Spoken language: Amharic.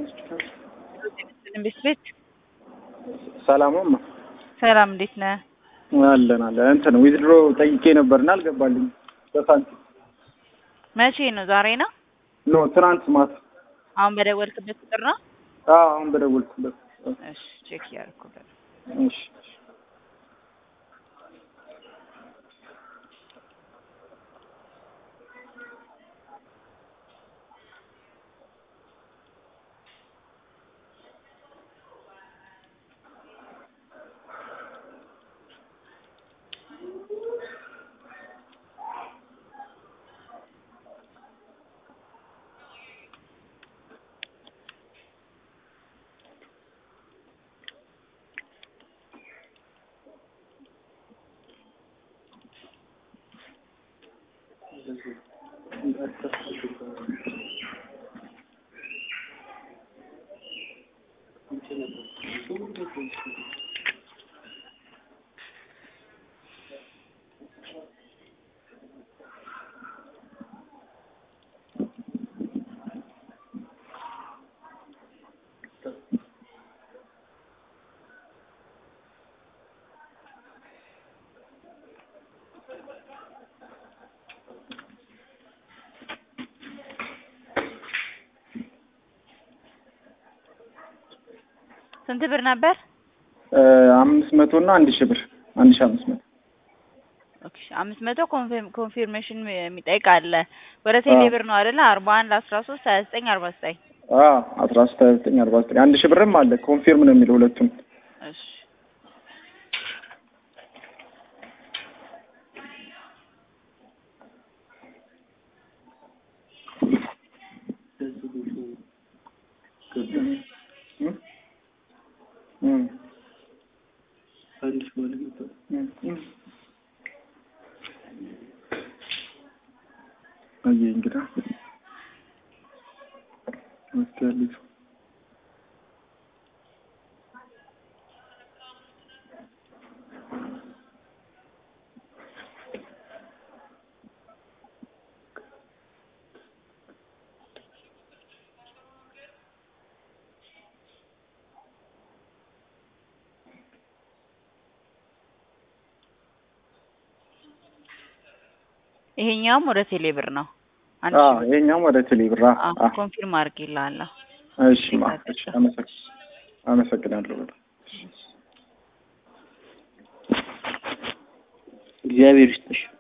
ቤት ቤት ሰላምማ ሰላም፣ እንዴት ነህ? አለን አለን። እንትን ዊዝድሮ ጠይቄ ነበርና አልገባልኝ በሳንቲም መቼ ነው? ዛሬ ነው? ኖ ትናንት ማታ። አሁን በደወልክበት ቁጥር ነው? አዎ አሁን በደወልኩበት። እሺ፣ ቼክ እያደረኩበት እሺ ስንት ብር ነበር? አምስት መቶ እና አንድ ሺህ ብር አንድ ሺህ አምስት መቶ ኦኬ፣ አምስት መቶ ኮንፊርሜሽን የሚጠይቅ አለ። ወደ ቴሌ ብር ነው አይደለ? አርባ አንድ አስራ ሶስት ሀያ ዘጠኝ አርባ ዘጠኝ አስራ ሶስት ሀያ ዘጠኝ አርባ ዘጠኝ አንድ ሺህ ብርም አለ። ኮንፊርም ነው የሚለው ሁለቱም። እሺ አየህ እንግዳ መስኪያለች ይሄኛውም ወደ ቴሌ ብር ነው። አንድ አዎ ሺህ ብር። ይሄኛውም ወደ ቴሌ ብር አ- አዎ አ- ኮንፊርም አድርጌልሃለሁ። እሺ ማ እሺ አመሰግ- አመሰግናለሁ በጣም እግዚአብሔር ይስጥሽ።